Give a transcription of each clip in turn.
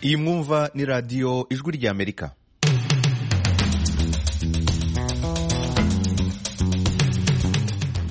iyi mwumva ni radiyo ijwi ry'amerika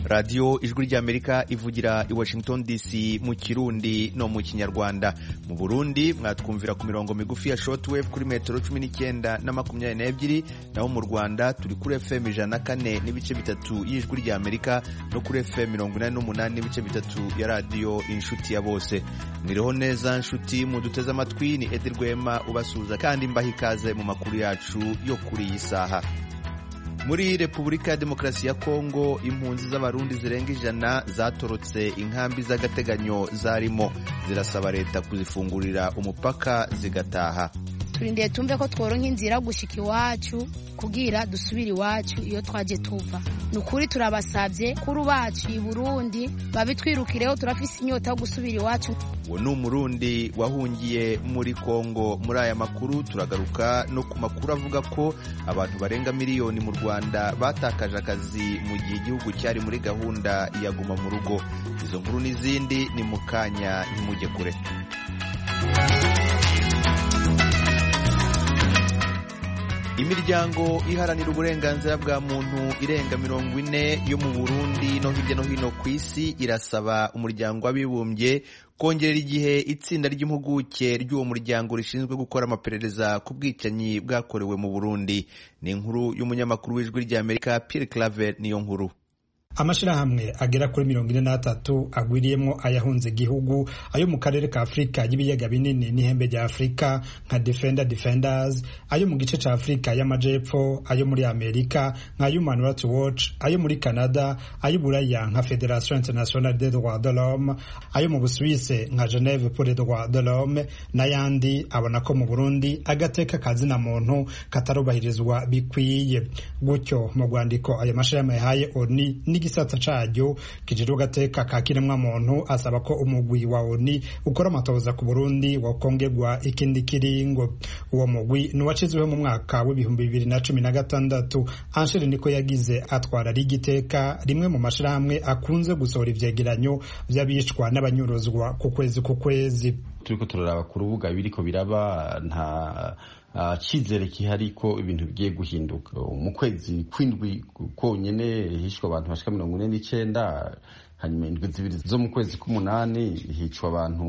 radiyo ijwi ry'amerika ivugira i washington dc mu kirundi no mu kinyarwanda mu burundi mwatwumvira ku mirongo migufi ya shortwave kuri metero cumi n'icyenda na makumyabiri n'ebyiri naho mu rwanda turi kuri fm ijana na kane n'ibice bitatu y'ijwi ry'amerika no kuri fm mirongo inani n'umunani n'ibice bitatu ya radiyo inshuti ya bose mwiriho neza nshuti muduteze amatwi ni edi rwema ubasuhuza kandi mbaha ikaze mu makuru yacu yo kuri iyi saha muri repubulika ya demokarasi ya kongo impunzi z'abarundi zirenga ijana zatorotse inkambi z'agateganyo zarimo zirasaba leta kuzifungurira umupaka zigataha turindiye tumve ko tworonka inzira gushika iwacu kugira dusubire iwacu iyo twaje tuva ni ukuri turabasabye kuri ubacu i burundi babitwirukireho turafise inyota yo gusubira iwacu uwo ni umurundi wahungiye muri kongo muri aya makuru turagaruka no ku makuru avuga ko abantu barenga miliyoni mu rwanda batakaje akazi mu gihe igihugu cyari muri gahunda ya guma mu rugo izo nkuru n'izindi ni mu kanya ntimujye kure imiryango iharanira uburenganzira bwa muntu irenga mirongo ine yo mu burundi no hirya no hino ku isi irasaba umuryango w'abibumbye kongerera igihe itsinda ry'impuguke ry'uwo muryango rishinzwe gukora amaperereza ku bwicanyi bwakorewe mu burundi ni inkuru y'umunyamakuru w'ijwi ry'amerika pierre claver niyo nkuru amashyirahamwe agera kuri mirongo ine n'atatu agwiriyemo ayahunze igihugu ayo mu karere ka afurika y'ibiyaga binini n'ihembe rya afurika nka defender defenders ayo mu gice cya afurika y'amajepfo ayo muri amerika nka human rights watch ayo muri canada ayo buraya nka federation internationale des droits de l'homme ayo mu busuwise nka geneve pour les droits de l'homme n'ayandi abona ko mu burundi agateka kazina muntu katarubahirizwa bikwiye gutyo mu rwandiko ayo mashyirahamwe yahaye oni igisata caryo kijejwe gateka ka kiremwamuntu asaba ko umugwi wa ONU ukora amatohoza ku Burundi wakongerwa ikindi kiringo uwo mugwi nuwacizweho mu mwaka w'ibihumbi bibiri na cumi na gatandatu Anshere niko yagize atwara ari igiteka rimwe mu mashirahamwe akunze gusohora ivyegeranyo vy'abicwa n'abanyuruzwa ku kwezi ku kwezi turiko turaraba ku rubuga biriko biraba nta cyizere kihari ko ibintu bigiye guhinduka mu kwezi kw'indwi konyine hishwe abantu bashika mirongo ine n'icyenda hanyuma indwi zibiri zo mu kwezi k'umunani hicwa abantu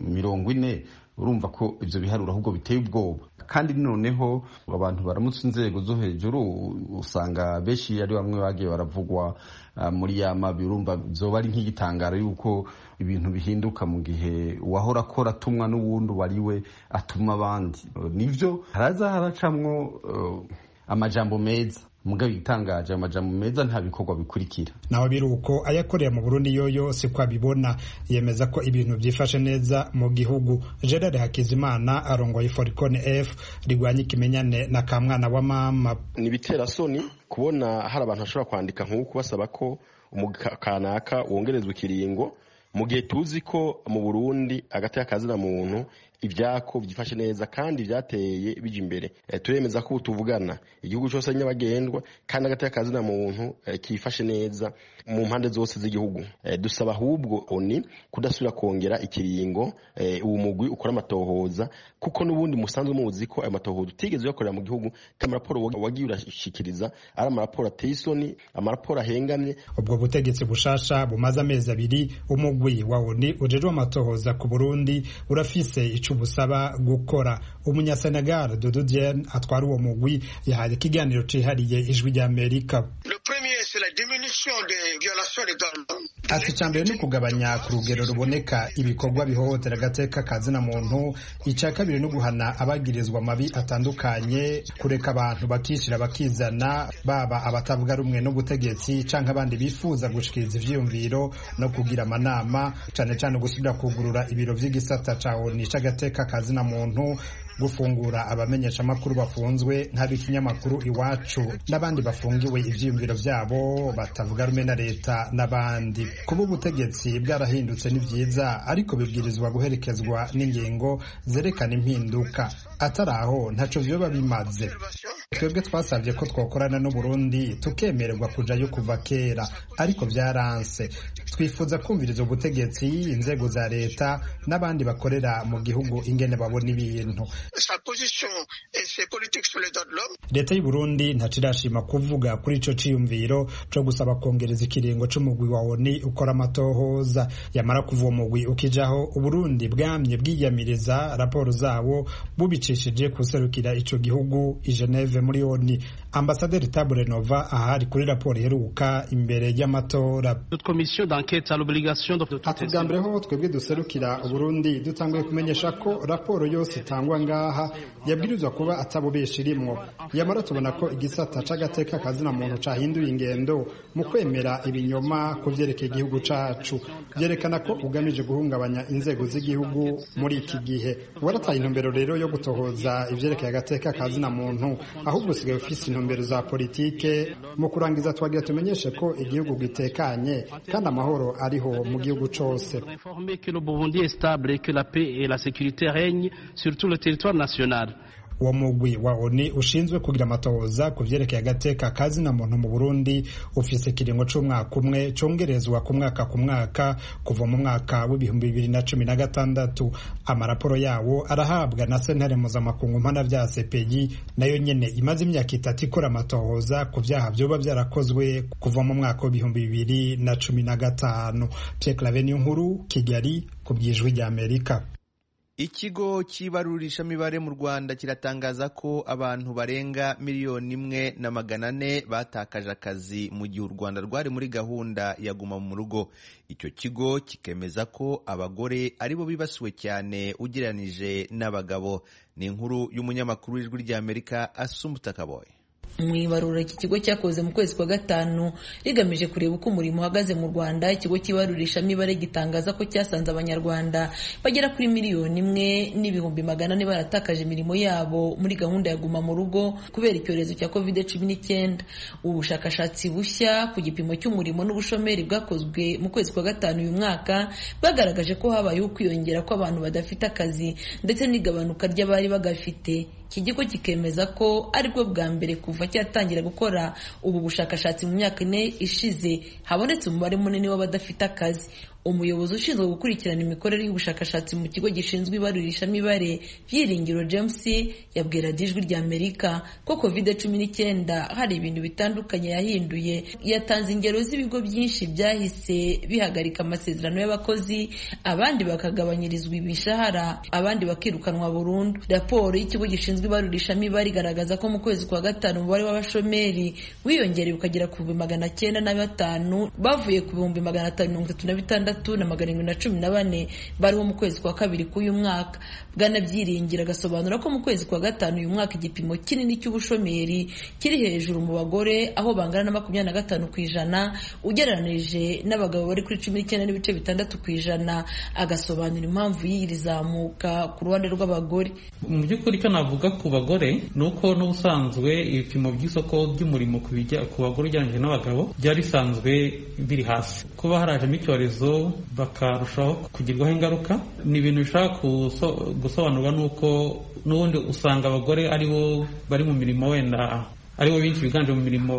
mirongo ine urumva ko ibyo biharuro ahubwo biteye ubwoba kandi noneho abantu baramutse inzego zo hejuru usanga benshi ari bamwe bagiye baravugwa muri ya mabi urumva byoba ari nk'igitangaro y'uko ibintu bihinduka mu gihe uwahora akora atumwa n'uwundi uwo ari we atuma abandi nibyo haraza haracamwo amajambo meza mugabo igitangaje amajambo meza nta bikorwa bikurikira naho biri uko ayakorera mu burundi yoyo si ko abibona yemeza ko ibintu byifashe neza mu gihugu gerard hakizimana arongoye forikone f rigwanya ikimenyane na kamwana wa mama ni bitera soni kubona hari abantu bashobora kwandika nk'uko basaba ko kanaka wongerezwa ikiringo mu gihe tuzi ko mu burundi agateka kazina muntu ibyako byifashe neza kandi byateye bijya imbere turemeza ko ubu tuvugana igihugu cyose nyabagendwa kandi agateka kazina muntu kifashe neza mu mpande zose z'igihugu dusaba ahubwo oni kudasubira kongera ikiringo uwo mugwi ukora amatohoza kuko n'ubundi musanzwe muzi ko ayo matohoza utigeze uyakorera mu gihugu kandi amaraporo wagiye urashyikiriza ari amaraporo ateye isoni amaraporo ahengamye ubwo butegetsi bushasha bumaze amezi abiri umugwi wa oni ujejwe amatohoza ku burundi urafise ubusaba gukora umunyasenegal Dodo Dieng atwara uwo mugwi yahaye ikiganiro cyihariye ijwi ry'amerika ati icya mbere ni ukugabanya ku rugero ruboneka ibikorwa bihohotera agateka kazina muntu icya kabiri ni uguhana abagirizwa amabi atandukanye kureka abantu bakishyira bakizana baba abatavuga rumwe n'ubutegetsi cyangwa abandi bifuza gushikiriza ibyiyumviro no kugira amanama cyane cyane gusubira kugurura ibiro by'igisata cya oni cy'agateka kazina muntu gufungura abamenyeshamakuru bafunzwe nk'ab'ikinyamakuru iwacu n'abandi bafungiwe ibyiyumviro byabo batavuga rumwe na leta n'abandi kuba ubutegetsi bwarahindutse ni byiza ariko bibwirizwa guherekezwa n'ingingo zerekana impinduka atari aho ntacyo biba bimaze twebwe twasabye ko twakorana n'u Burundi tukemererwa kujayo kuva kera ariko byaranse twifuza kumviriza ubutegetsi inzego za leta n'abandi bakorera mu gihugu ingene babona ibintu sa position et ses politiques sur les droits de l'homme. leta y'u Burundi ntaco irashima kuvuga kuri ico ciyumviro co gusaba kongereza ikiringo c'umugwi wa ONU ukora amatohoza yamara kuva uwo mugwi ukijaho Uburundi bwamye bwiyamiriza raporo zawo bubicishije kuserukira ico gihugu i Geneve muri ONU ambasaderi Tabure Nova ahari kuri raporo iheruka imbere y'amatora Notre commission d'enquête a l'obligation de ati bwa mbere ho twebwe duserukira uburundi dutanguye kumenyesha ko raporo yose itangwa ngaha yabwirizwa kuba atabubesha irimwo yamara tubona ko igisata c'agateka kazina muntu cahinduye ingendo mu kwemera ibinyoma ku vyerekeye igihugu cacu vyerekana ko ugamije guhungabanya inzego z'igihugu muri iki gihe warataye intumbero rero yo gutohoza ivyerekeye agateka kazina muntu ahubwo usigaye ufise intumbero za politike mu kurangiza twagira tumenyeshe ko igihugu gitekanye kandi amahoro ariho mu gihugu cose informer que le Burundi est stable et que la paix et la sécurité règnent sur tout le territoire national. uwo mugwi wa oni ushinzwe kugira amatohoza ku vyerekeye agateka kazina muntu mu burundi ufise ikiringo c'umwaka umwe congerezwa ku mwaka ku mwaka kuva mu mwaka w'ibihumbi bibiri na cumi na gatandatu amaraporo yawo arahabwa na sentare mpuzamakungu mpanavyaha sepeyi nayo nyene imaze imyaka itatu ikora amatohoza ku vyaha vyoba vyarakozwe kuva mu mwaka w'ibihumbi bibiri na cumi na gatanu pierre claveni nkuru kigali ku bw'ijwi ry'amerika ikigo cy'ibarurishamibare mu rwanda kiratangaza ko abantu barenga miliyoni imwe na magana ane batakaje akazi mu gihe u rwanda rwari muri gahunda ya guma mu rugo icyo kigo kikemeza ko abagore aribo bibasiwe cyane ugereranije n'abagabo ni inkuru y'umunyamakuru w'ijwi ry'amerika asumbuta kaboye mu ibarura iki kigo cyakoze mu kwezi kwa gatanu rigamije kureba uko umurimo uhagaze mu rwanda ikigo cy'ibarurishamibare gitangaza ko cyasanze abanyarwanda bagera kuri miliyoni imwe n'ibihumbi magana ane baratakaje imirimo yabo muri gahunda ya guma mu rugo kubera icyorezo cya covid cumi n'icyenda ubushakashatsi bushya ku gipimo cy'umurimo n'ubushomeri bwakozwe mu kwezi kwa gatanu uyu mwaka bwagaragaje ko habayeho ukwiyongera kw'abantu badafite akazi ndetse n'igabanuka ry'abari bagafite iki kigo kikemeza ko aribwo bwa mbere kuva cyatangira gukora ubu bushakashatsi mu myaka ine ishize habonetse umubare munini w'abadafite akazi umuyobozi ushinzwe gukurikirana imikorere y'ubushakashatsi mu kigo gishinzwe ibarurishamibare byiringiro james yabwira ijwi rya amerika ko covid cumi n'icyenda hari ibintu bitandukanye yahinduye yatanze ingero z'ibigo byinshi byahise bihagarika amasezerano y'abakozi abandi bakagabanyirizwa ibishahara abandi bakirukanwa burundu raporo y'ikigo gishinzwe ibarurishamibare igaragaza ko mu kwezi kwa gatanu umubare w'abashomeri wiyongereye ukagera ku bihumbi magana cyenda na batanu bavuye ku bihumbi magana atanu mirongo itatu na bitandatu na magana arindwi na cumi na bane bariho mu kwezi kwa kabiri k'uyu mwaka bwanabyiringira agasobanura ko mu kwezi kwa gatanu uyu mwaka igipimo kinini cy'ubushomeri kiri hejuru mu bagore aho bangana na makumyabiri na gatanu ku ijana ugereranije n'abagabo bari kuri cumi n'icyenda n'ibice bitandatu ku ijana agasobanura impamvu y'iri zamuka ku ruhande rw'abagore mu by'ukuri icyo navuga ku bagore ni uko n'ubusanzwe ibipimo by'isoko ry'umurimo ku bagore ugereranyije n'abagabo byari bisanzwe biri hasi kuba harajemo icyorezo bakarushaho kugirwaho ingaruka ni ibintu bishobora gusobanurwa n'uko n'ubundi usanga abagore aribo bari mu mirimo wenda aribo benshi biganje mu mirimo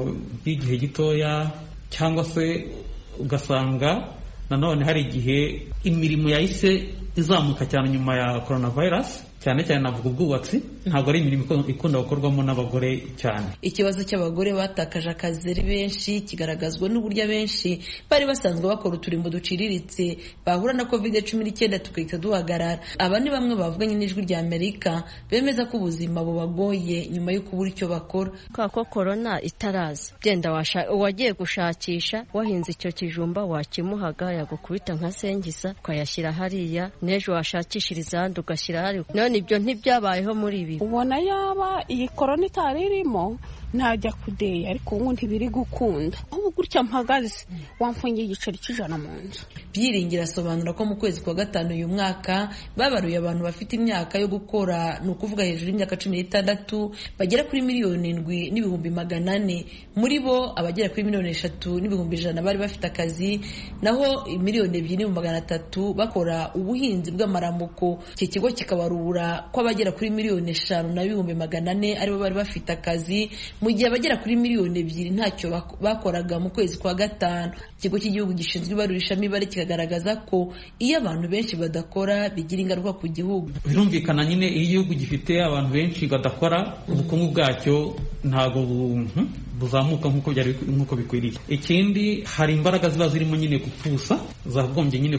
y'igihe gitoya cyangwa se ugasanga nanone hari igihe imirimo yahise izamuka cyane nyuma ya coronavirus cyane cyane navuga ubwubatsi ntabwo ari imirimo ikunda gukorwamo n'abagore cyane ikibazo cy'abagore batakaje akazi ari benshi kigaragazwa n'uburyo abenshi bari basanzwe bakora uturimbo duciriritse bahura na covid cumi n'icyenda tugahita duhagarara aba ni bamwe bavuganye n'ijwi rya amerika bemeza ko ubuzima bubagoye nyuma yo kubura icyo bakora kubera ko korona itaraza genda wagiye gushakisha wahinze icyo kijumba wakimuhaga yagukubita nka sengisa ukayashyira hariya n'ejo washakishiriza ahandi ugashyira hariya none ibyo ntibyabayeho muri ibi ubona yaba iyi korona itari irimo ntajya kudeya ariko ubu ntibiri gukunda ahubwo gutya mpagaze wamfungiye igiceri cy'ijana mu nzu byiringira asobanura ko mu kwezi kwa gatanu uyu mwaka babaruye abantu bafite imyaka yo gukora ni ukuvuga hejuru y'imyaka cumi n'itandatu bagera kuri miliyoni indwi n'ibihumbi magana ane muri bo abagera kuri miliyoni eshatu n'ibihumbi ijana bari bafite akazi naho miliyoni ebyiri n'ibihumbi magana atatu bakora ubuhinzi bw'amaramuko iki kigo kikabarura ko abagera kuri miliyoni eshanu na bihumbi magana ane aribo bari bafite akazi mu gihe abagera kuri miliyoni ebyiri ntacyo bakoraga mu kwezi kwa gatanu ikigo cy'igihugu gishinzwe ibarurishamibare kikagaragaza ko iyo abantu benshi badakora bigira ingaruka ku gihugu birumvikana nyine iyo igihugu gifite abantu benshi badakora ubukungu bwacyo ntabwo buzamuka nk'uko byari nk'uko bikwiriye ikindi hari imbaraga ziba zirimo nyine gupfusa zagombye nyine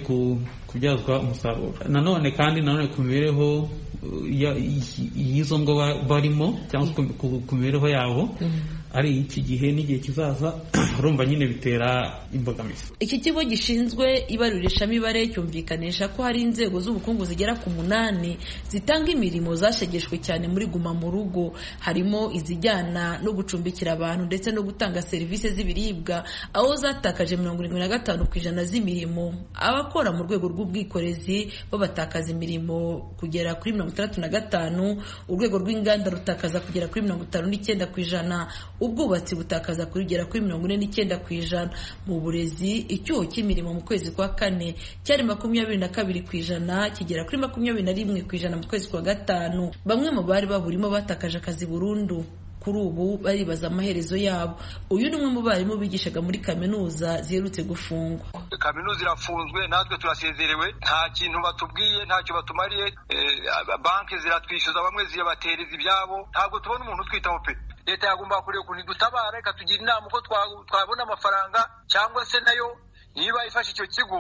kubyazwa umusaruro nanone kandi nanone ku mibereho y'izo ngo barimo cyangwa se ku mibereho yabo ari iki gihe n'igihe kizaza urumva nyine bitera imbogamizi iki kigo gishinzwe ibarurishamibare cyumvikanisha ko hari inzego z'ubukungu zigera ku munani zitanga imirimo zashegeshwe cyane muri guma mu rugo harimo izijyana no gucumbikira abantu ndetse no gutanga serivisi z'ibiribwa aho zatakaje mirongo irindwi na gatanu ku ijana z'imirimo abakora mu rwego rw'ubwikorezi babatakaza imirimo kugera kuri mirongo itandatu na gatanu urwego rw'inganda rutakaza kugera kuri mirongo itanu n'icyenda ku ijana ubwubatsi butakaza kugera kuri mirongo ine n'icyenda ku ijana mu burezi icyuho cy'imirimo mu kwezi kwa kane cyari makumyabiri na kabiri ku ijana kigera kuri makumyabiri na rimwe ku ijana mu kwezi kwa gatanu bamwe mu bari baburimo batakaje akazi burundu kuri ubu baribaza amaherezo yabo uyu ni umwe mu barimu bigishaga muri kaminuza ziherutse gufungwa kaminuza irafunzwe natwe turasezerewe nta kintu batubwiye ntacyo batumariye banki ziratwishyuza bamwe ziyabatereza ibyabo ntabwo tubona umuntu utwitaho pe leta yagomba kureba ukuntu idutabara ikatugira inama uko twabona amafaranga cyangwa se nayo niba ifashe icyo kigo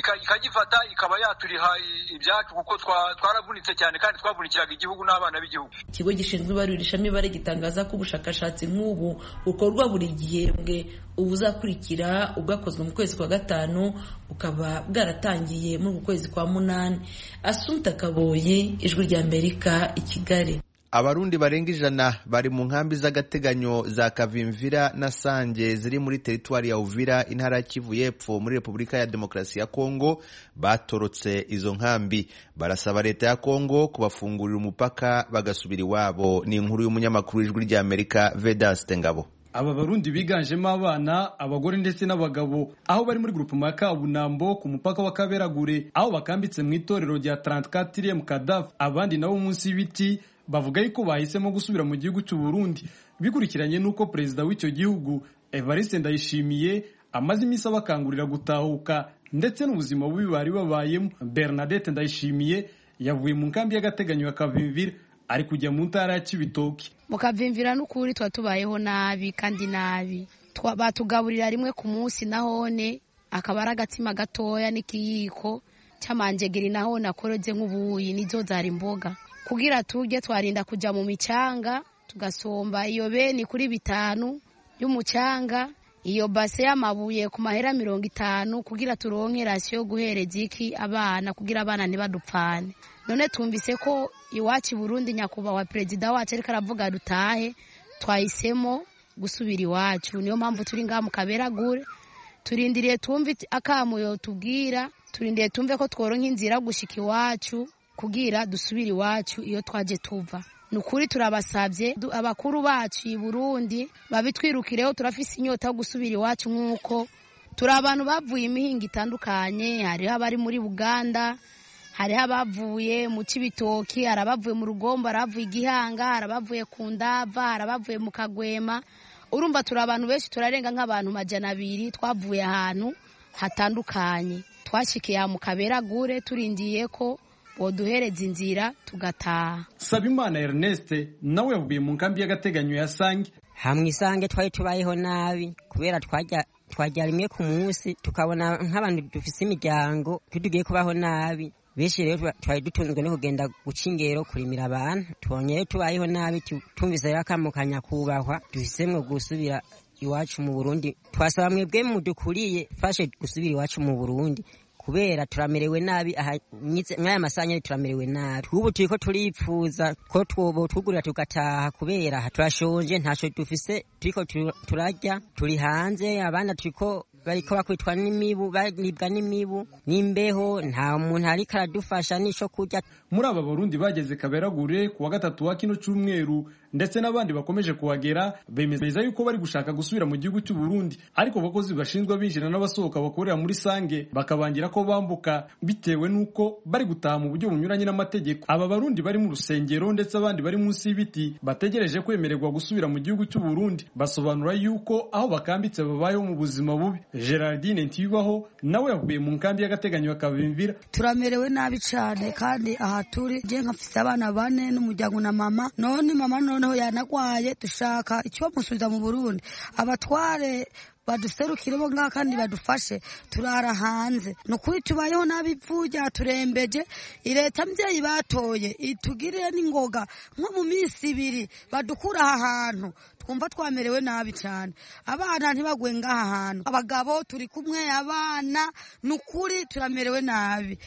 ikagifata ikaba yaturiha ibyacu kuko twaravunitse cyane kandi twavunikiraga igihugu n'abana b'igihugu ikigo gishinzwe ibarurishamibare gitangaza ko ubushakashatsi nk'ubu bukorwa buri gihembwe ubu uzakurikira ubwakozwe mu kwezi kwa gatanu bukaba bwaratangiye muri uku kwezi kwa munani asumta kaboye ijwi rya amerika i kigali abarundi barenga ijana bari mu nkambi z'agateganyo za kavimvira na sange ziri muri teritwari ya uvira intara ya kivu y'epfo muri repubulika ya demokarasi ya kongo batorotse izo nkambi barasaba leta ya kongo kubafungurira umupaka bagasubira iwabo ni inkuru y'umunyamakuru ijwi ry'amerika vedaste ngabo aba barundi biganjemo abana abagore ndetse n'abagabo aho bari muri gurupe ya kabunambo ku mupaka wa kaberagure aho bakambitse mu itorero rya 34 mu kadafu abandi nabo munsi y'ibiti bavuga yuko bahisemo gusubira mu gihugu cy'u Burundi bikurikiranye n'uko perezida w'icyo gihugu Evariste Ndayishimiye amaze iminsi abakangurira gutahuka ndetse n'ubuzima bubi bari babayemo Bernadette Ndayishimiye yavuye mu nkambi y'agateganyo ya Kavimvira ari kujya mu ntara ya Kibitoki mu Kavimvira n'ukuri tuba tubayeho nabi kandi nabi batugaburira rimwe ku munsi nahone akaba ari agatsima gatoya n'ikiyiko cy'amanjegeri nahone akoroze nk'ubuyi nizo zari imboga kugira turye twarinda kujya mu micanga tugasomba iyo beni kuri bitanu y'umucanga iyo base y'amabuye ku mahera mirongo itanu kugira turonke rasiyo yo guhereza iki abana kugira abana ntibadupfane none tumvise ko iwacu i burundi nyakubahwa perezida wacu ariko aravuga dutahe twahisemo gusubira iwacu niyo mpamvu turi ngaha mu kaberagure turindiriye tumve akamuyo tubwira turindiriye tumve ko tworonka inzira gushika iwacu kugira dusubire iwacu iyo twaje tuva ni ukuri turabasabye abakuru bacu i burundi babitwirukireho turafise inyota yo gusubira iwacu nk'uko turi abantu bavuye imihinga itandukanye hariho abari muri uganda hariho abavuye mu kibitoki hari abavuye mu rugombo hari abavuye igihanga hari abavuye ku ndava hari abavuye mu kagwema urumva turi abantu benshi turarenga nk'abantu majana abiri twavuye ahantu hatandukanye twashyikiye mu kaberagure turindiye ko waduhereza inzira tugataha sabimana ernest nawe yavuye mu nkambi y'agateganyo ya sange hamwe isange twari tubayeho nabi kubera twajya twajya rimwe ku munsi tukabona nk'abantu dufise imiryango tugiye kubaho nabi benshi rero twari dutunzwe no kugenda guca ingero kurimira abantu tubonye rero tubayeho nabi tumvise rero akamu ka nyakubahwa duhisemo gusubira iwacu mu burundi twasaba mwebwe mudukuriye fashe gusubira iwacu mu burundi kubera turamerewe nabi nk'aya masanya turamerewe nabi ubu turi ko turipfuza ko twobo tugurira tugataha kubera turashonje ntacyo dufise turi ko turarya turi hanze abana turi ko bariko bakubitwa n'imibu baribwa n'imibu n'imbeho nta muntu ariko aradufasha n'icyo kurya muri aba barundi bageze kaberagure ku wa gatatu wa kino cyumweru ndetse n'abandi bakomeje kuhagera bemeza yuko bari gushaka gusubira mu gihugu cy'u Burundi ariko abakozi bashinzwe abinjira n'abasohoka bakorera muri sange bakabangira ko bambuka bitewe n'uko bari gutaha mu buryo bunyuranye n'amategeko aba barundi bari mu rusengero ndetse abandi bari munsi y'ibiti bategereje kwemererwa gusubira mu gihugu cy'u Burundi basobanura yuko aho bakambitse babayeho mu buzima bubi Gerardine Ntiyubaho nawe yavuye mu nkambi y'agateganyo akabimvira turamerewe nabi cyane kandi aha turi je nkafise abana bane n'umuryango na mama none mama noneho yanagwaye dushaka ikibamusubiza mu Burundi abatware baduserukiremo ngaha kandi badufashe turara hanze ni ukuri tubayeho nabi ivu ryaturembeje leta mbyeyi batoye itugirire n'ingoga nko mu minsi ibiri badukura aha hantu twumva twamerewe nabi cyane abana ntibagwe ngaha hantu abagabo turi kumwe abana ni ukuri turamerewe nabi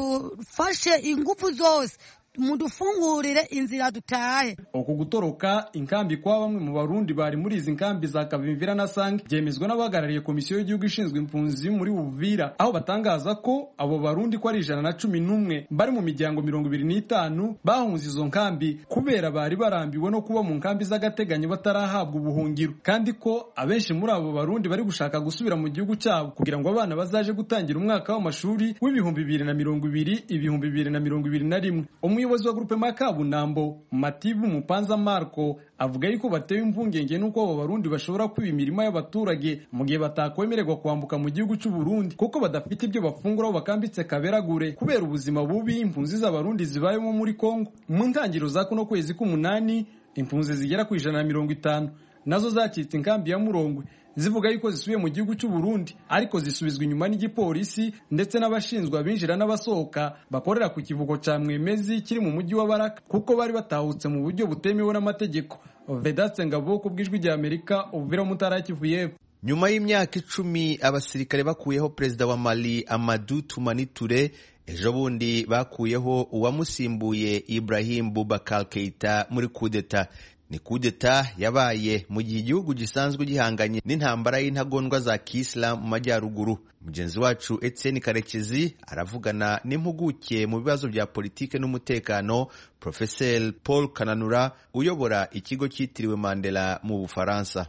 mutufashe ingufu zose mudufungurire inzira dutahe uku gutoroka inkambi kwa bamwe mu barundi bari muri izi nkambi za kavimvira na sange byemezwa n'abahagarariye komisiyo y'igihugu ishinzwe impunzi muri buvira aho batangaza ko abo barundi ko ari ijana na cumi n'umwe bari mu miryango mirongo ibiri n'itanu bahunze izo nkambi kubera bari barambiwe no kuba mu nkambi z'agateganyo batarahabwa ubuhungiro kandi ko abenshi muri abo barundi bari gushaka gusubira mu gihugu cyabo kugira ngo abana bazaje gutangira umwaka w'amashuri w'ibihumbi bibiri na mirongo ibiri ibihumbi bibiri na mirongo ibiri na rimwe umuyobozi wa grupe makabunambo mativu mupanza marco avuga yuko batewe impungenge n'uko abo barundi bashobora kwiba imirima y'abaturage mu gihe batakwemererwa kwambuka mu gihugu cy'u Burundi kuko badafite ibyo bafungura aho bakambitse kaberagure kubera ubuzima bubi impunzi z'abarundi zibayemo muri Kongo mu ntangiriro za kuno kwezi k'umunani impunzi zigera ku ijana na mirongo itanu nazo zacitse inkambi ya Murongwe zivuga yuko zisubiye mu gihugu cy'u Burundi ariko zisubizwa inyuma n'igipolisi ndetse n'abashinzwe abinjira n'abasohoka bakorera ku kivuko cya Mwemezi kiri mu mujyi wa Baraka kuko bari batahutse mu buryo butemewe n'amategeko Vedaste Ngabo ku bw'ijwi rya Amerika ubuvira mu ntara ya Kivu y'Epfo nyuma y'imyaka icumi abasirikare bakuyeho perezida wa Mali Amadou Toumani Touré ejo bundi bakuyeho uwamusimbuye Ibrahim Boubacar Keita muri kudeta ni kudeta yabaye mu gihe igihugu gisanzwe gihanganye n'intambara y'intagondwa za kisilamu mu majyaruguru mugenzi wacu Etienne karekezi aravugana n'impuguke mu bibazo bya politike n'umutekano porofeseri paul kananura uyobora ikigo cyitiriwe mandela mu bufaransa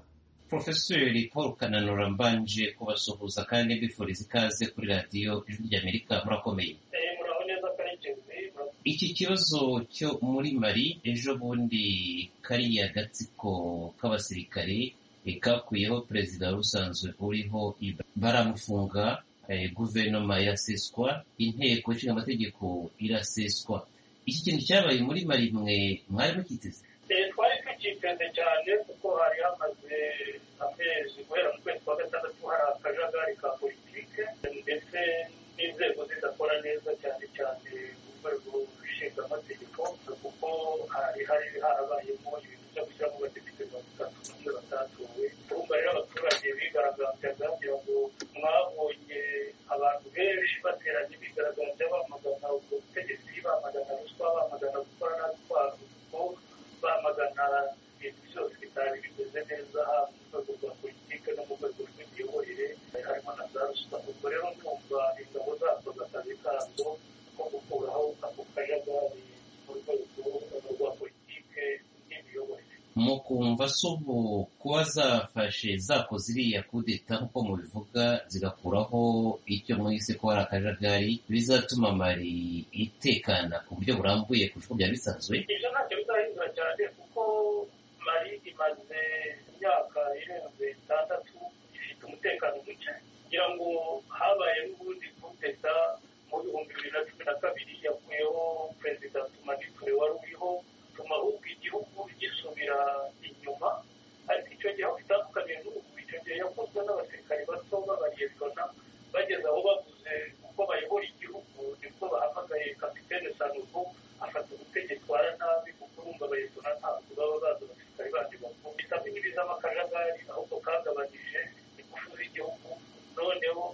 porofeseri paul kananura mbanje kubasuhuza kandi mbifuriza ikaze kuri radiyo ijwi ry'amerika murakomeye iki kibazo cyo muri mari ejo bundi kariya gatsiko k'abasirikare kakuyeho perezida usanzwe uriho baramufunga guverinoma iraseswa inteko ishinga amategeko iraseswa iki kintu cyabaye muri mari mwe mwari mukiteze twari tukiteze cyane kuko hari hamaze amezi guhera mu kwezi kwa gatandatu hari akajagari ka politike ndetse n'inzego zidakora neza cyane cyane urwego rushingamategeko kuko hari hari harabayemo ibintu byo gushyiramo abadepite mirongo itatu n'umwe batatowe urumva rero abaturage bigaragambyaga kugira ngo mwabonye abantu benshi bateranye bigaragambya bamagana ubwo butegetsi bamagana ruswa bamagana gukora nabi kwabo kuko bamagana ibintu byose bitari bimeze neza haba mu rwego rwa politike no mu rwego rw'imiyoborere harimo na za ruswa ubwo rero ndumva ingabo zakoze akazi kazo ko gukuraho ako kajagari mu rwego rwa politike n'imiyoborere mu kumva subu kuba zafashe zakoze iriya kudeta nk'uko mubivuga zigakuraho icyo mwise ko hari akajagari bizatuma mari itekana ku buryo burambuye ku bigo byari bisanzwe ibyo ntacyo bizahindura cyane kuko mari imaze imyaka irenze itandatu ifite umutekano muke kugira ngo habaye n'ubundi kudeta mu bihumbi bibiri na cumi na kabiri yakuyeho perezida tumaniture wari uriho bituma ahubwo igihugu gisubira inyuma ariko icyo gihe aho bitandukaniye n'ubu icyo gihe yakozwe n'abasirikari bato b'abariyetona bageze aho bavuze uko bayobora igihugu nibwo bahamagaye kapitene sanugo afata ubutegetsi wara nabi kuko urumva abayetona ntabwo baba bazi abasirikari bandi bakuru bitatu n'ibizamo akajagari ahubwo kagabanije ingufu z'igihugu noneho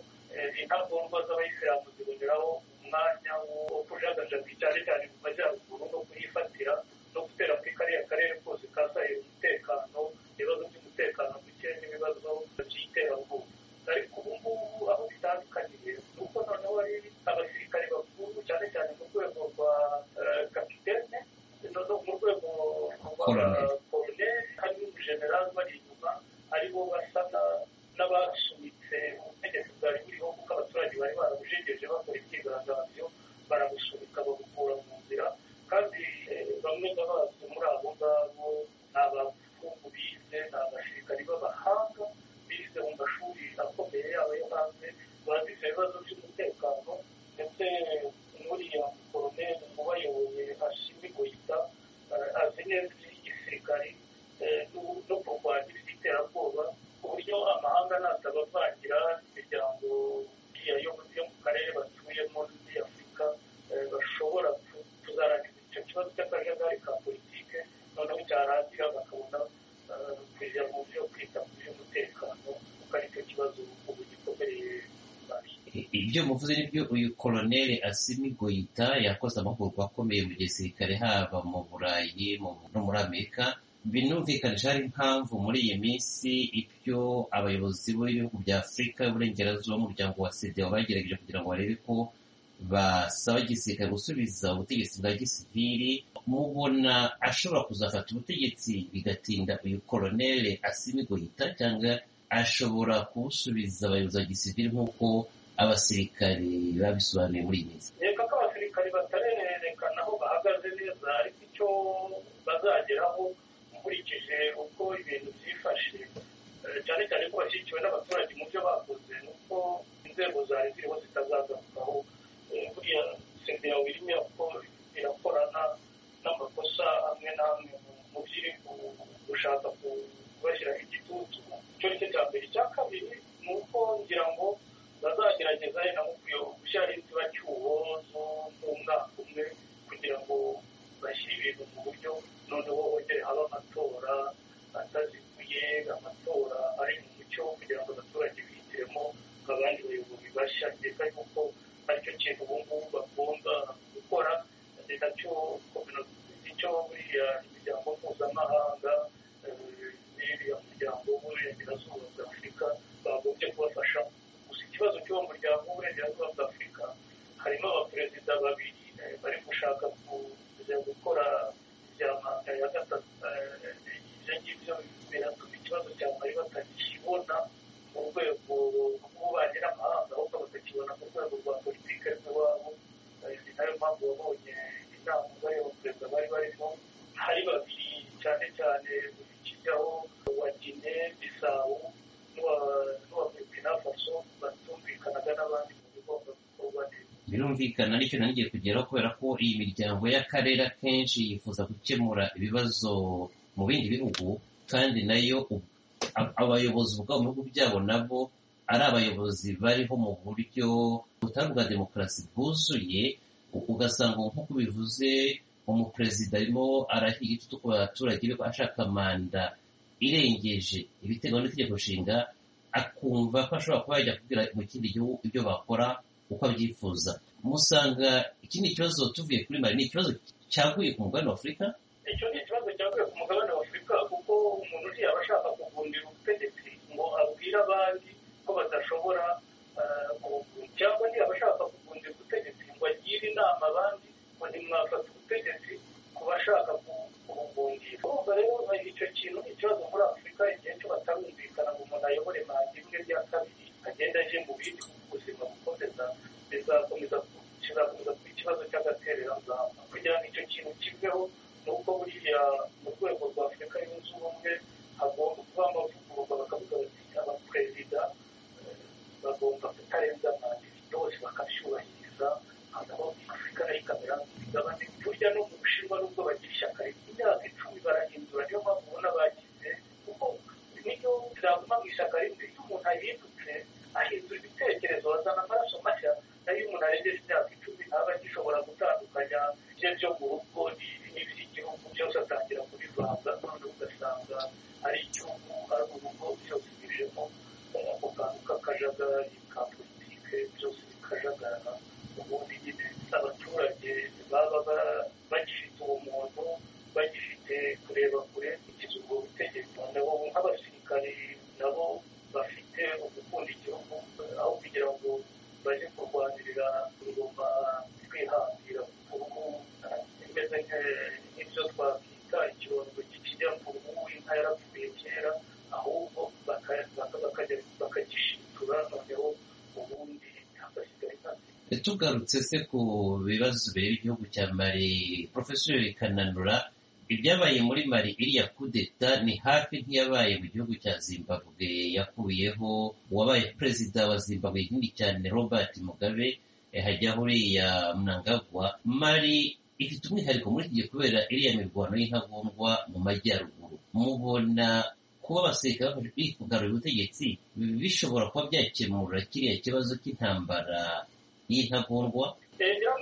intagondwa z'abayisilamu ziboneraho umwanya wo kujagajaga cyane cyane mu majyaruguru no kuyifatira no gutera kuri kariya karere kose ka sahel yabitse ubutegetsi bwari buriho kuko abaturage bari barabujegeje bakora imyigaragambyo barabusubika babukura mu nzira kandi bamwe n'abazi muri abo ngabo ni abafungu bize ni abasirikari b'abahanga bize mu mashuri akomeye yabo yo hanze bazize ibibazo by'umutekano ndetse n'uriya koroneri ubayoboye ashimi goyita azi neza iby'igisirikari no kurwanya iby'iterabwoba ku buryo amahanga natabavangira imiryango yo mu karere batuyemo muri afurika bashobora kuzarangiza icyo kibazo cy'akajagari ka politike noneho cyarangira bakabona kujya mu byo kwita ku by'umutekano kuko aricyo kibazo ubu gikomereye ibyo muvuze nibyo uyu koroneri asimi goyita yakoze amahugurwa akomeye mu gisirikare haba mu burayi no muri amerika binumvikanisha hari impamvu muri iyi minsi ibyo abayobozi b'ibihugu bya afurika y'uburengerazuba umuryango wa sida bagerageje kugira ngo barebe ko basaba igisirikare gusubiza ubutegetsi bwa gisivili mubona ashobora kuzafata ubutegetsi bigatinda uyu koronere asimigoyita cyangwa ashobora kubusubiza abayobozi ba gisivili nk'uko abasirikare babisobanuye muri iyi minsi reka ko abasirikare batarerekana aho bahagaze neza ariko icyo bazageraho ukurikije uko ibintu byifashe cyane cyane ko bashyigikiwe n'abaturage mu byo bakoze ni uko inzego zari ziriho zitazagarukaho buriya sendera wirimo irakorana n'amakosa amwe n'amwe mu byiri gushaka kubashyiraho igitutu icyo ni cyo cya mbere icya kabiri ni uko ngira ngo bazagerageza na mu gushyiraho inzibacyuho z'umwaka umwe kugira ngo bashyire ibintu mu buryo noneho hongere haba amatora ataziguye amatora ari mu mucyo kugira ngo abaturage bihitiremo abandi bayobozi bashya ndetse kuko aricyo kintu ubu ngubu bagomba gukora nacyo nicyo buriya imiryango mpuzamahanga n'iriya muryango w'uburengerazuba bwa afurika bagombye kubafasha gusa ikibazo cy'uwo muryango w'uburengerazuba bwa afurika harimo abaperezida babiri bari gushaka kujya gukora bya manda ya gatatu ibyo ngibyo biratuma ikibazo cya mari batakibona mu rwego rw'ububanyi n'amahanga ahubwo batakibona mu rwego rwa politiki z'iwabo ni nayo mpamvu wabonye inama z'ayo perezida bari barimo hari babiri cyane cyane ikijyaho wa gine bisabo n'uwa burkina faso batumvikanaga n'abandi mu bigomba gukorwa neza birumvikana nicyo nangiye kugeraho kubera ko iyi miryango y'akarere akenshi yifuza gukemura ibibazo mu bindi bihugu kandi nayo abayobozi ubwabo mu bihugu byabo nabo ari abayobozi bariho mu buryo butari ubwa demokarasi bwuzuye ugasanga nk'uko ubivuze umuperezida arimo arahiga igitutu ku baturage be ashaka manda irengeje ibiteganywa n'itegeko nshinga akumva ko ashobora kuba yajya kubwira mu kindi gihugu ibyo bakora uko abyifuza musanga ikindi kibazo tuvuye kuri mari ni ikibazo cyaguye ku mugabane wa afurika icyo ni ikibazo cyaguye ku mugabane wa afurika kuko umuntu ntiyaba ashaka kuvundira ubutegetsi ngo abwire abandi ko badashobora cyangwa ntiyaba ashaka kuvundira ubutegetsi ngo agire inama abandi ngo ntimwafata ubutegetsi ku bashaka kubuvundira urumva rero icyo kintu ni ikibazo muri afurika igihe cyo batarumvikana ngo umuntu ayobore manda imwe rya kabiri agenda aje mu bindi ubuzima bukomeza bizakomeza kizakomeza kuba ikibazo cy'agatereranzamba kugira ngo icyo kintu kiveho ni uko buriya mu rwego rwa afurika yunze ubumwe hagomba kuba amavugururwa bakavuga bati abaperezida bagomba kutarenza manda yose bakabyubahiriza hanyuma afurika nayo ikamera nk'imigabane burya no mu bushinwa nubwo bagira ishyaka imyaka icumi barahindura niyo mpamvu ubona bagize kuko niyo zaguma mu ishyaka rimwe iyo umuntu ahindutse ahindura ibitekerezo bazana amaraso mashya nayo iyo umuntu arengeje imyaka icumi aba agishobora gutandukanya ibye byo mu rugo n'iby'igihugu byose atangira kubivanga none ugasanga ari igihugu ari urugo byose biririmo ako kantu k'akajagari ka politike byose bikajagara ubundi nyine abaturage baba bagifite ubumuntu bagifite kureba kure kugeza ubwo butegetsi nabo nk'abasirikari nabo bafite ugukunda igihugu aho kugira ngo bajye kurwanirira ingoma twihangira ku ruhu imeze nk'ibyo twakwita ikirongo kijya ku ruhu inka yarapfuye kera ahubwo bakajya bakagishinga tugarutse se ku bibazo bireba igihugu cya mari porofesori kananura ibyabaye muri mari iriya kudeta ni hafi nk'iyabaye mu gihugu cya zimbabwe yakuyeho uwabaye perezida wa zimbabwe nini cyane robert mugabe hajyaho uriya mnangagwa mari ifite umwihariko muri iki gihe kubera iriya mirwano y'intagondwa mu majyaruguru mubona kuba abasirikare bafashe kugarura ubutegetsi bishobora kuba byakemura kiriya kibazo cy'intambara y'intagondwa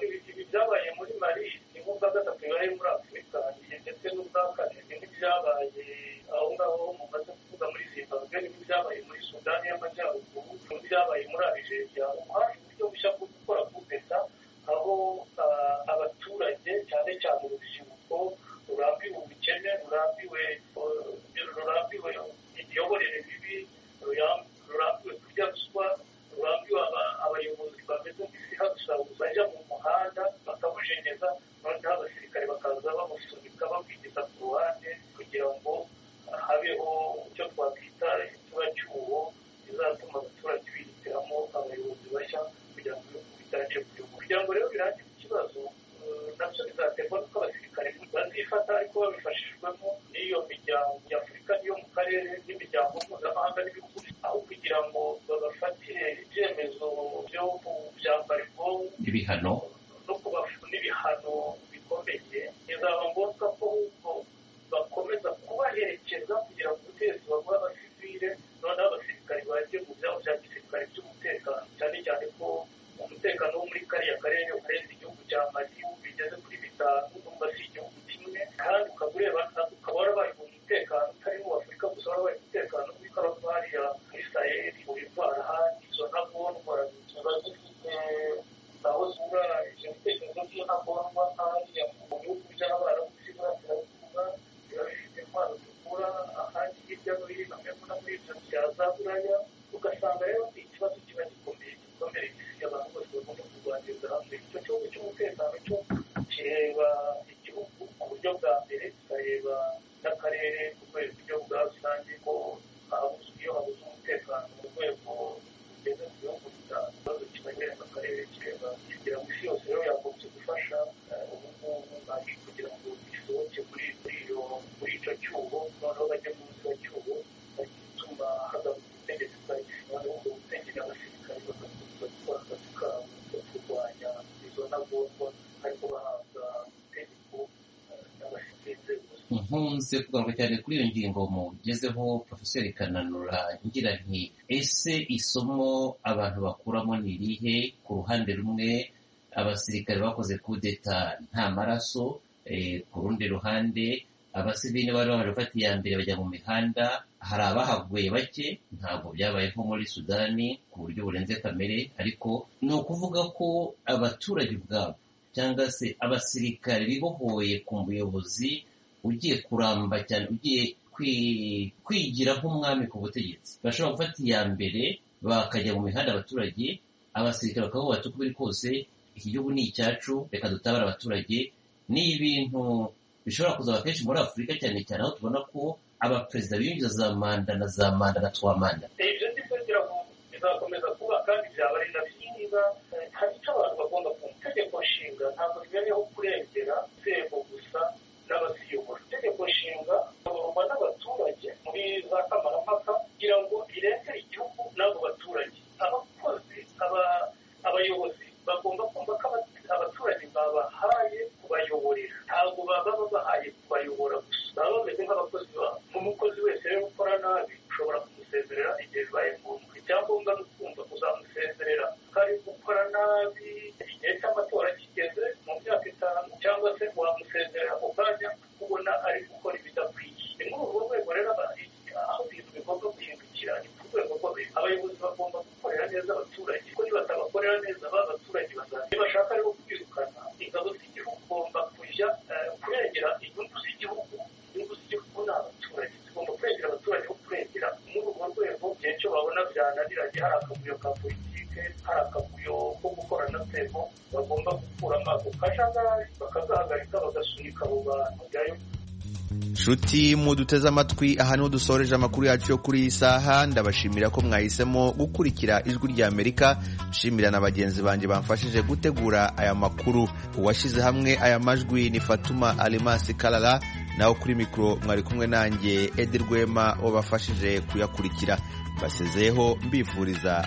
ibi byabaye muri mari ni nk'ubwa gatatu bibaye muri afurika ndetse n'ubwa kane ni nk'ibyabaye aho ngaho mumaze kuvuga muri zimbabwe ni nk'ibyabaye muri sudani y'amajyaruguru ni nk'ibyabaye muri arigeria umuhari uburyo bushya bwo gukora kudeta aho abaturage cyane cyane urubyiruko rurambiwe ubukene rurambiwe rurambiwe imiyoborere mibi rurambiwe kurya ruswa rurambiwe abayobozi bameze nk'ibihagusha bajya mu muhanda bakamujenyeza noneho abasirikare bakaza bamusunika bamwigeza ku ruhande kugira ngo habeho icyo twakwita ikiba cy'uwo bizatuma abaturage bihitiramo abayobozi bashya kugira ngo ibihugu bitaje kuyobora kugira ngo rero birangire ikibazo nabyo bizaterwa n'uko abasirikare bazifata ariko babifashijwemo n'iyo miryango nyafurika n'iyo mu karere n'imiryango mpuzamahanga n'ibihugu aho kugira ngo babafatire ibyemezo byo byambara ubwonko ibihano no kubafu n'ibihano bikomeye bizaba ngombwa ko ahubwo bakomeza kubaherekeza kugira ngo ubutegetsi bagure abasivile noneho abasirikare bajye mu byabo bya gisirikare by'umutekano cyane cyane ko umutekano wo muri kariya karere urenze igihugu cya mali bigeze kuri bitanu numva si igihugu kimwe kandi ukaba ureba ukaba warabaye mu mutekano utari mu afurika gusa warabaye umutekano muri karavariya muri saheli mu bivara ahandi izo ntagondwa ziba zifite aho zura ibyo bitekerezo by'intagondwa hariya mu bihugu by'abarabu by'iburasirazuba biba bifite intwaro zikura ahandi hirya no hino hamwe no muri ibyo bya za buraya ugasanga rero ni ikibazo kiba gikomeye gikomeye abantu bose bagomba kurwaniriza hamwe icyo gihugu cy'umutekano cyo kireba igihugu ku buryo bwa mbere kikareba n'akarere ku rwego buryo bwa rusange ko iyo habuze umutekano mu rwego rugeze ku bihugu ikibazo kibagenza akarere kireba kugira ngo isi yose rero yakomeze gufasha ubu ngubu bari kugira ngo gisohoke muri icyo cyuho noneho bajye mu icyo cyuho bagituma hagaruka ubutegetsi bwa gisirikare ubwo butegera abasirikare bagakomeza gukora akazi kabo ko kurwanya izo ntagondwa ariko bahabwa itegeko n'abasirikare nkunze kugaruka cyane kuri iyo ngingo mugezeho porofeseri kananura ngira nti ese isomo abantu bakuramo ni irihe ku ruhande rumwe abasirikare bakoze kudeta nta maraso ku rundi ruhande abasivili bari baje gufata iya mbere bajya mu mihanda hari abahaguye bake ntabwo byabaye nko muri sudani ku buryo burenze kamere ariko ni ukuvuga ko abaturage ubwabo cyangwa se abasirikare bibohoye ku muyobozi ugiye kuramba cyane ugiye kwigira nk'umwami ku butegetsi bashobora gufata iya mbere bakajya mu mihanda abaturage abasirikare bakavuga uko biri kose iki gihugu ni icyacu reka dutabara abaturage ni ibintu bishobora kuzaba kenshi muri afurika cyane cyane aho tubona ko abaperezida biyongera za manda na za manda na twa manda ibyo ngibyo bizakomeza kuba kandi byaba ari na byiza hari icyo abantu bagomba kumva itegeko nshinga ntabwo ribereyeho kurengera inzego gusa n'abaziyobora itegeko nshinga rigomba n'abaturage muri za kamarampaka kugira ngo rirengere igihugu n'abo baturage abakozi abayobozi bagomba kumva ko abaturage babahaye kubayoborera ntabwo baba babahaye kubayobora gusa baba bameze nk'abakozi babo nk'umukozi wese rero ukora nabi ushobora kumusezerera igihe bibaye ngombwa icyangombwa ni ukumva uzamusezerera ko ari gukora nabi igihe cy'amatora kigeze mu myaka itanu cyangwa se wamusezerera ako kanya ubona ari gukora ibidakwiye ni muri urwo rwego rero aho ibintu bigomba guhindukira ni ku rwego rw'abayobozi abayobozi bagomba gukorera neza abaturage kuko nibatabakorera neza ba baturage bazajya bashaka rero kwirukana ingabo z'igihugu ugomba kujya kurengera inyungu z'igihugu inyungu z'igihugu ni abaturage zigomba kurengera abaturage bo kurengera muri urwo rwego igihe cyo babona byananiranye hari akavuyo ka politike hari akavuyo ko gukorana nzego bagomba gukuramo ako kajagari bakazahagarika bagasunika abo bantu nshuti muduteze amatwi aha niho dusoreje amakuru yacu yo kuri iyi saha ndabashimira ko mwahisemo gukurikira ijwi rya amerika nshimira na bagenzi banjye bamfashije gutegura aya makuru uwashyize hamwe aya majwi ni fatuma alimasi karara nawe kuri mikoro mwari kumwe nanjye edi rwema wabafashije kuyakurikira mbasezeyeho mbifuriza